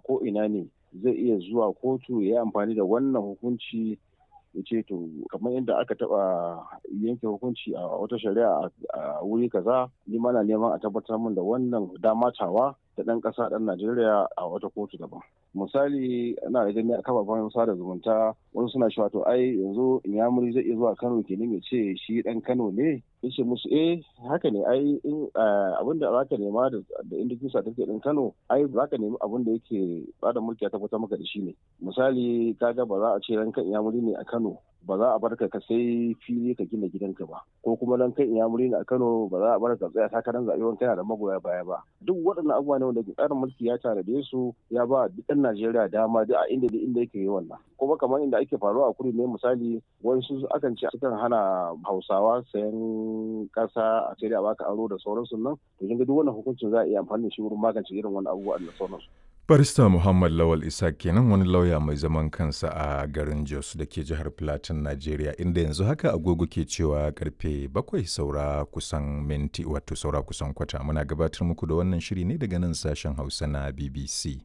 ko ina ne zai iya zuwa kotu ya yi amfani da wannan hukunci ya ce to kamar yadda aka taba yanke hukunci a wata shari'a a wuri kaza ni mana neman a tabbatar min da wannan damatawa da ɗan ƙasa ɗan Najeriya a wata kotu daban. Misali ana da gani a kafafen sada zumunta wasu suna cewa to ai yanzu Inyamuri zai iya zuwa Kano kenan ya ce shi ɗan Kano ne yace musu eh haka ne ai in abin da zaka nema da indikin certificate ɗin Kano ai zaka nemi abin da yake bada mulki a tabbatar maka da shi ne. Misali kaga ba za a ce ranka Inyamuri ne a Kano ba za a bar ka sai fili ka gina gidanka ba ko kuma dan kai inyamuri a Kano ba za a bar ka tsaya takarar zaɓe wani kana da magoya baya ba duk waɗannan abubuwa ne wanda tsarin mulki ya tanade su ya ba duk ɗan Najeriya dama duk a inda inda yake yi wannan kuma kamar inda ake faruwa a kudu ne misali wasu akan ce sukan hana Hausawa sayan ƙasa a sai da baka aro da sauransu nan to kin ga duk wannan hukuncin za a iya amfani da shi wurin magance irin wannan abubuwa da sauransu Barista Muhammad Lawal Isa kenan wani lauya mai zaman kansa a garin Jos da ke jihar Plateau, Najeriya, inda yanzu haka agogo ke cewa karfe bakwai saura kusan minti wato saura kusan kwata. Muna gabatar muku da wannan shiri ne daga nan sashen Hausa na BBC.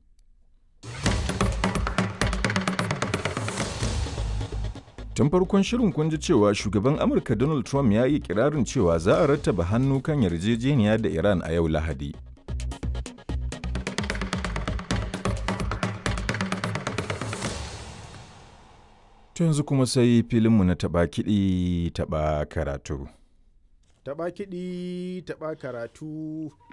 Tun farkon shirin kun ji cewa shugaban Amurka Donald Trump ya yi kirarin cewa za a rattaba hannu kan yarjejeniya da Iran a yau Lahadi. To yanzu kuma sai filinmu na taɓa kiɗi taɓa karatu. Taɓa kiɗi taɓa karatu